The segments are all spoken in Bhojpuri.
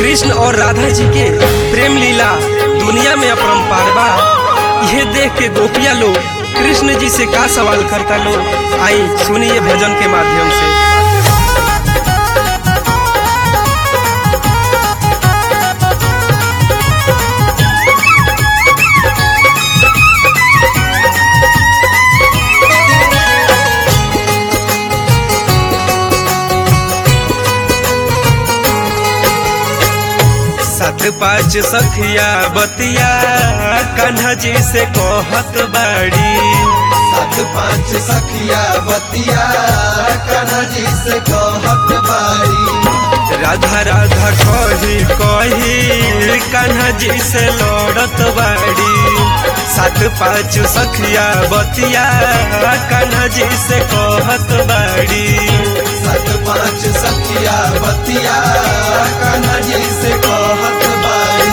कृष्ण और राधा जी के प्रेम लीला दुनिया में अपरंपार बा यह देख के गोपिया लोग कृष्ण जी से का सवाल करता लोग आई सुनिए भजन के माध्यम से सात पाँच सखिया बतिया कन्हा जी से कहत बाड़ी सात पाँच सखिया बतिया कन्हा जी से कहत बारी राधा राधा कही कही कन्हा जी से लड़त बाड़ी सात पाँच सखिया बतिया कन्हा जी से कहत बाड़ी सात पाँच सखिया बतिया कन्हा जी से कहत बारी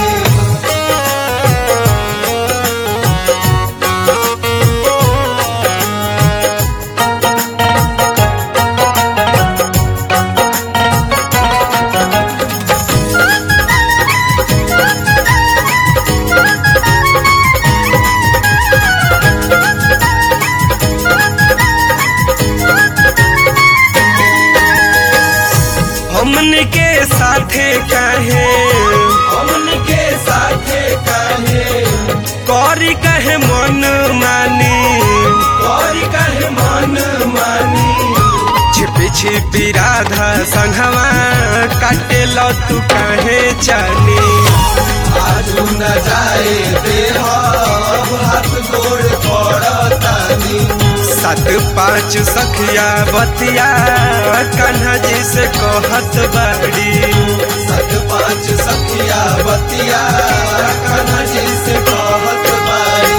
हमन के साथे काहे हमन के साथे कहे करी कहे मन मानी और कहे मन मानी छिपी छिपी राधा संघवा काटे लो तू काहे जानी आजू न जाए देह हाथ गोड़ पड़तानी सात पाँच सखिया बतिया कन्हा जी से कहत बाड़ी सात पाँच सखिया बतिया कन्हा जी से कहत बारी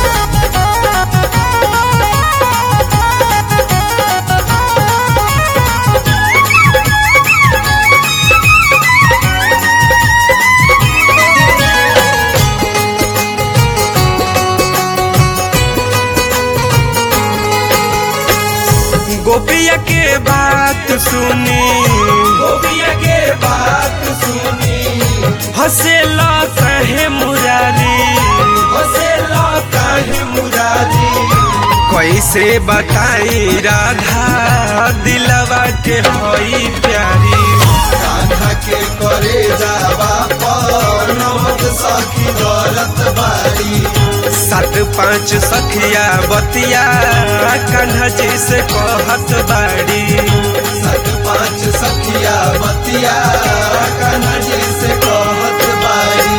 गोपिया के बात सुनी गोपिया के बात सुनी हसे लो कहे मुरारी हसे काहे मुरारी कैसे बताई राधा दिलवा के होई प्यारी कान्हा के करे जावा पर नमक सखी दौलत बारी सात पाँच सखिया बतिया कन्हा जी से कहत बाड़ी सात पाँच सखिया बतिया कान्हा जी से कहत बारी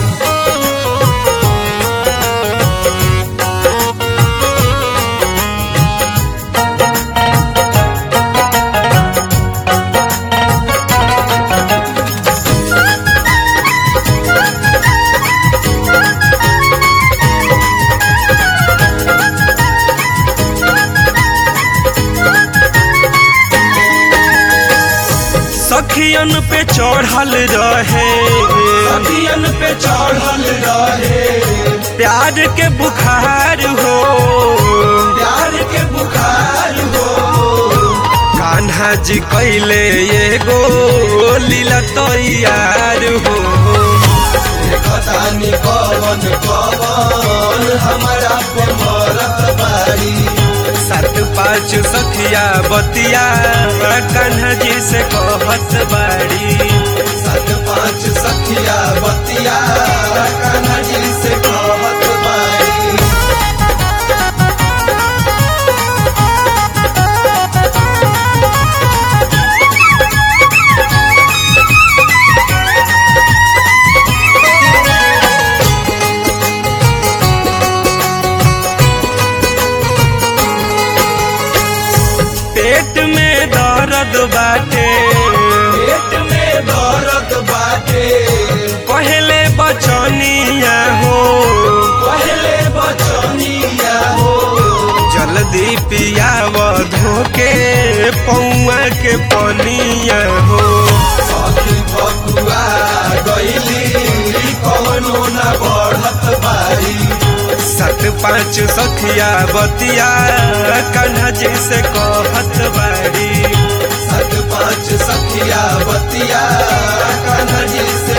सखियन पे चढ़ल रहे सखियन पे चढ़ल रहे प्यार के बुखार हो प्यार के बुखार हो कान्हा जी कैले एगो लीला तैयार हो खतानी कवन कवन हमारा पे मरत बारी सात पाँच सखिया बतिया कान्हा जी से कहत बाड़ी सात पाँच सखिया बतिया कान्हा जी से कहत बारी पेट में दर्द बाटे पेट में दर्द बाटे कहले बचनिया हो पहले बचनिया हो जल्दी पियाव धोके पौआ के पनिया हो सखी बकुआ गईली कवनो न बढ़त बारी सात पाँच सखिया बतिया कान्हा जी से कहत बाड़ी सात पाँच सखिया बतिया कान्हा जी से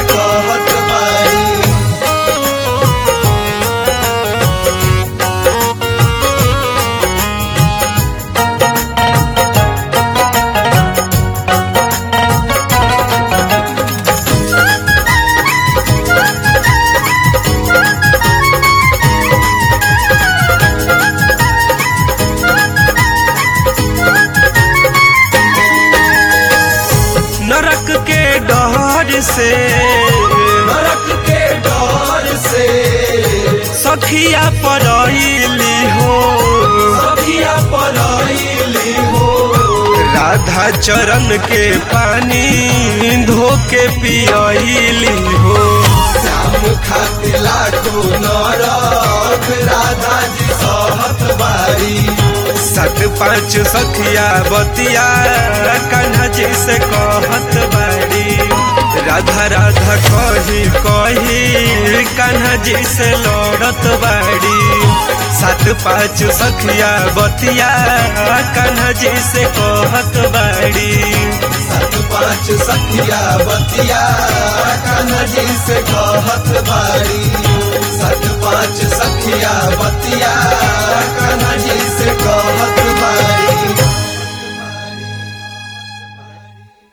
डर से नरक के डर से सखिया पड़ैली हो सखिया पड़ैली हो राधा चरण के पानी धोके पियली हो श्याम खातिर लाखो नरक राधा जी सहत बारी सत पाँच सखिया बतिया कान्हा जी से कहत बाड़ी राधा राधा कही कही कान्हा जी से लड़त बाड़ी सात पाँच सखिया बतिया कान्हा जी से कहत बाड़ी सात पाँच सखिया बतिया कान्हा जी से कहत बारी सात पाँच सखिया बतिया कान्हा जी से कहत